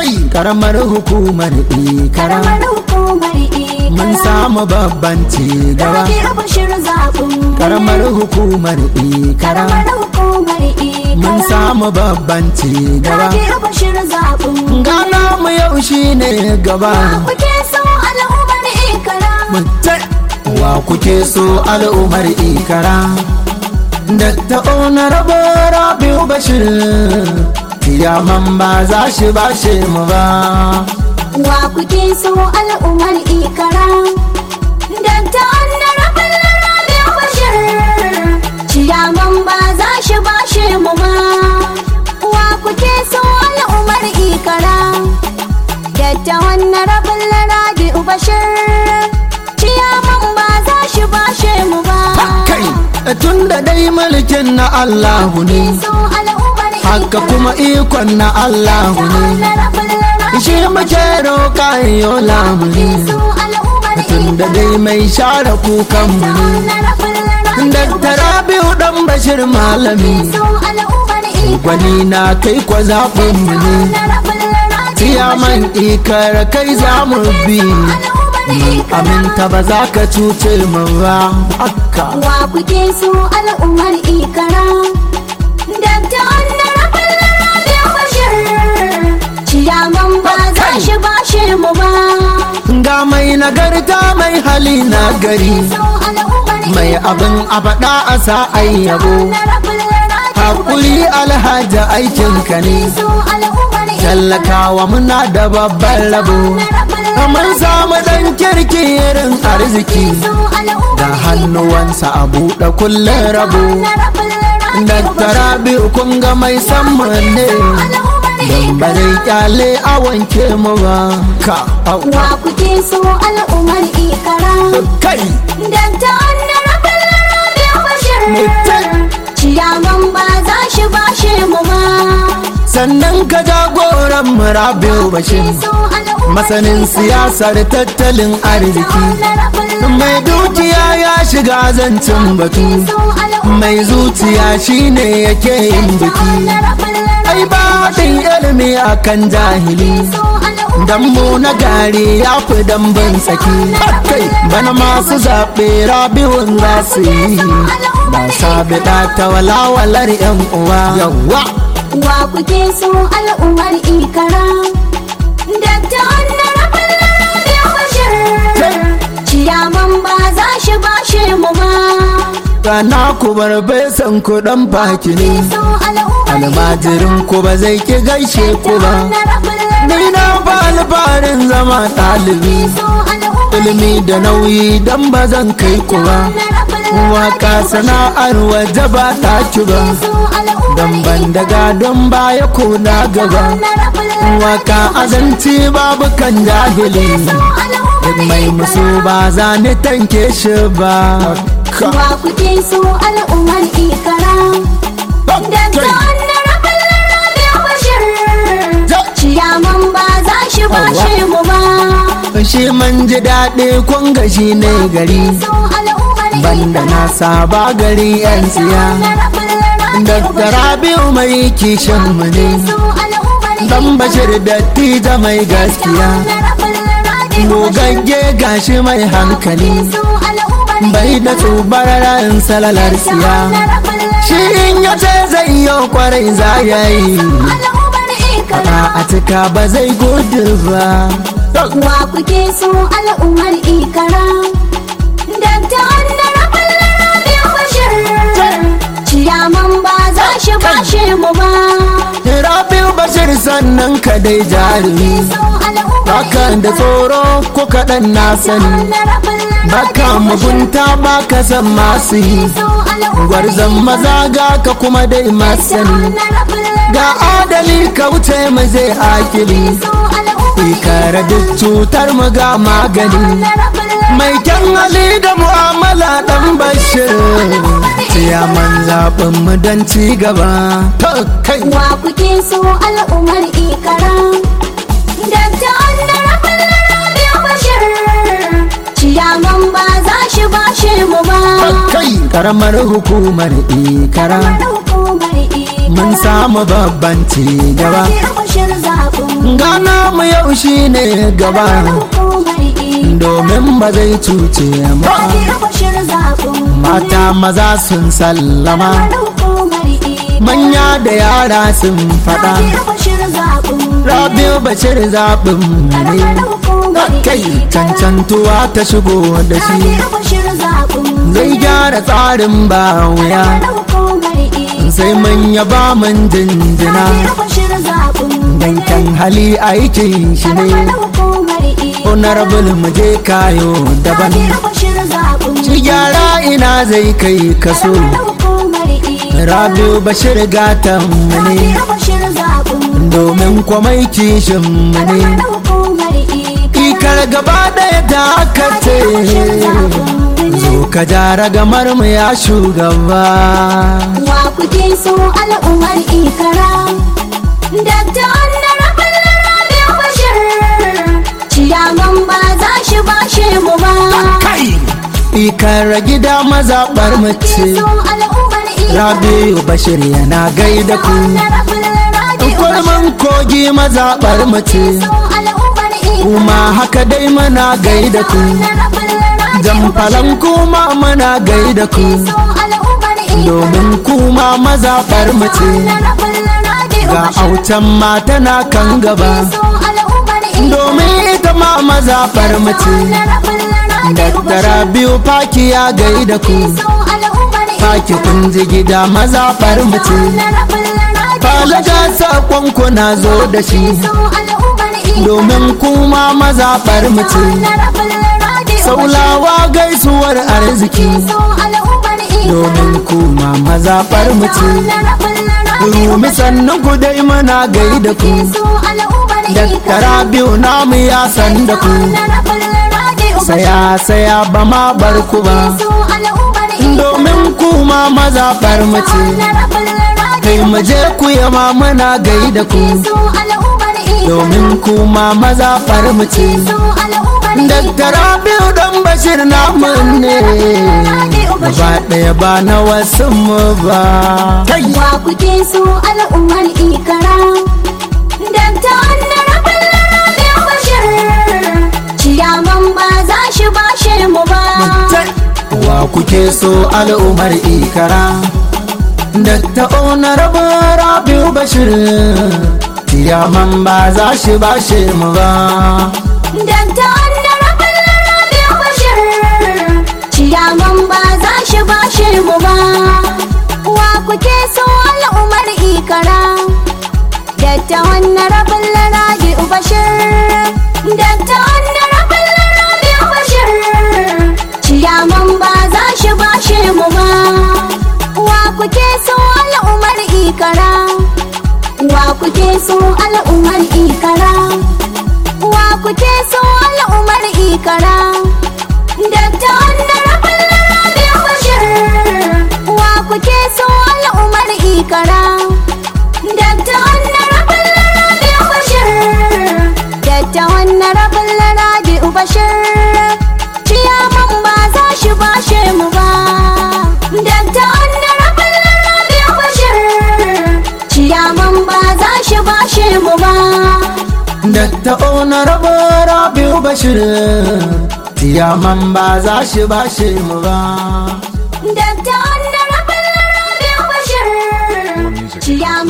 kai karamar hukumar ikara karamar hukumar ikara mun samu babban ci gaba rabi bashir zaɓin karamar hukumar ikara karamar hukumar ikara mun samu babban ci gaba rabi bashir zaɓin gana mu yau shine gaba kuke so al'ummar ikara mutai wa kuke so al'ummar ikara da ta ona rabo rabiu bashir kiyaman ba za shi bashe mu ba wa kuke so al'ummar ikara dan ta annar rabi bashir ciyaman ba za shi bashe mu ba wa kuke so al'ummar ikara Yadda wannan rabin rabi bashir ciyaman ba za shi bashe mu ba kai tun da dai mulkin na Allahu ne so al'ummar haka kuma ikon na Allahu ne shi muke roƙa yo lamuni tun da dai mai share kukanmu ne da rabiu dan bashir malami gwani na kai kwa zaɓinmu ne tiyaman ikar kai za mu bi aminta ba za ka cuce mu ba haka wa kuke so al'ummar ikara Dabta wannan rabin rabi bashir ciyaman ba za shi bashe mu ba ga mai nagarta mai hali na gari so al'ummar mai abin a faɗa a sa'ai yabo hakuri alhaji aikinka ne so al'ummar tallakawa muna da babban rabo mun samu ɗan kirki irin arziki da hannuwansa a buɗe kullum rabo dattara biyu kun ga mai samman ne don ba zai kyale a wanke mu ba ka au wa kuke so al'ummar ikara kai Dabta wannan rabin rabi bashir Mutai. ciyaman ba za shi bashe mu ba sannan ka jagoran mu rabiu bashir so al'ummar masanin siyasar tattalin arziki mai dukiya ya shiga zancen batu mai zuciya shine yake yin biki ai ba haɗin ilimi akan jahili dambu na gari ya fi dambin tsaki kai bana masu zaɓe rabiun za su yi ba sabiɗa ta walawalar yan uwa yawa wa kuke so al'ummar ikara Dabta wannan rabin rabi bashir ciyaman ba za shi bashe mu ba Kana ku bar besan ku dan baki ne so al'ummar almajirin ku ba zai ki gaishe ku ba ni na ba alfarin zama ɗalibi so al'ummar ilimi da nauyi dan ba zan kai ku ba waka sana'ar waje ba ta ci ba dan ban daga don baya ko na gaba waka azanci babu kan jahili duk mai musu ba za ni tanke shi ba wa kuke so al'ummar ikara Dabta wannan rabin rabi bashir ciyaman ba za shi bashe mu ba shi man ji daɗi kun ga shi ne gari so al'ummar banda na saba gari yan tsiya da rabiu mai kishin mu ne dan bashir dattijo mai gaskiya gogagge gashi mai hankali bai da tsubar ran salalar siya shi in ya ce zai yi kwarai za ya yi a a cika ba zai gudu ba wa kuke so al'ummar ikara Dabta wannan rabin rabi bashir ciyaman ba za shi bashe mu ba rabiu bashir sannan ka dai jarumi so al'ummar baka da tsoro ko kaɗan na sani baka mugunta baka san masu yi gwarzon maza ga ka kuma dai masani ga adali ka wuce mu zai akili ikara duk cutar mu ga magani mai kyan hali da mu'amala dan bashir ciyaman zaɓin mu don ci gaba ta kai wa kuke so al'ummar ikara Dabta wannan rabin rabi bashir ciyaman ba za shi bashe mu ba kai karamar hukumar ikara hukumar ikara mun samu babban ci gaba bashir zaɓin gana mu yau shi ne gaba hukumar ikara domin ba zai cuce mu ba. Rabi'u Bashir zaɓin mata maza sun sallama hukumar ikara manya da yara sun faɗa Rabi'u Bashir zaɓin rabiu bashir zaɓin mu ne hukumar kai cancantuwa ta shigo da shi Rabi'u Bashir zaɓin zai gyara tsarin ba wuya hukumar ikara sai mun yaba mun jinjina Rabi'u Bashir zaɓin dankan hali aikin shi ne hukumar ikara honorable mu je kayo daban Rabi'u Bashir zaɓin shi gyara ina zai kai kaso hukumar ikara rabiu bashir gatan mu ne Rabi'u Bashir zaɓin domin kwamai kishin mu ne hukumar ikara ikar gaba ɗaya ta kace zo ka jara gamar mu ya shugaba wa kuke so al'ummar ikara Dakta Honorable Rabi'u Bashir Ciyaman ba za shi bashe mu ba kai ikar gida mazaɓar mu ce So al'ummar ikara rabiu bashir yana gaida ku Honorable Rabi'u kurman kogi mazaɓar mu ce So al'ummar ikara kuma haka dai muna gaida ku Honorable Rabi'u jamfalan kuma muna gaida ku So al'ummar ikara domin kuma mazaɓar mu ce Honorable Rabi'u ga Bashir autan mata na kan gaba So al'ummar ikara domin ita ma mazaɓar mu ce Honorable Rabi'u daktara Bashir biyu faki ya gaida ku So al'ummar faki kun ji gida mazaɓar mu ce falaga saƙon ku na zo da shi domin kuma mazaɓar mu ce saulawa gaisuwar arziki domin kuma mazaɓar mu ce rumi sannan ku dai mana gaida ku daktara biyu namu ya san da ku saya saya ba ma bar ku ba domin kuma mazaɓar mu ce kai mu je ku yama muna gaida ku domin kuma mazaɓar mu ce daktara biyu dan bashir namu ne gaba ɗaya ba na wasu mu ba kai Wa kuke so al'ummar ikara Dakta Honorable Rabi'u Bashir Ciyaman ba za shi bashe mu ba wa kuke so al'ummar ikara Dakta Honorable Rabiu Bashir Tiyaman ba za shi bashe mu ba Dakta Honorable Rabi'u Bashir Ciyaman ba za shi bashe mu ba Wa kuke so al'ummar ikara Dakta Honorable Rabi'u Bashir Dakta Honorable Rabi'u Bashir Ciyaman ba za shi bashe mu ba Wa kuke so al'ummar ikara Wa kuke so al'ummar ikara Wa kuke so al'ummar ikara Dakta Honorable Rabi'u Bashir Wa kuke so al'ummar ikara Dakta Honorable Rabi'u Bashir Dakta Honorable Rabi'u Bashir Ciyaman ba za shi bashe mu ba Dakta Honorable Rabi'u Bashir Ciyaman ba za shi bashe mu ba Dakta Honorable Rabiu Bashir Tiyaman ba za shi bashe mu ba Dakta Honorable Rabi'u Bashir Ciyaman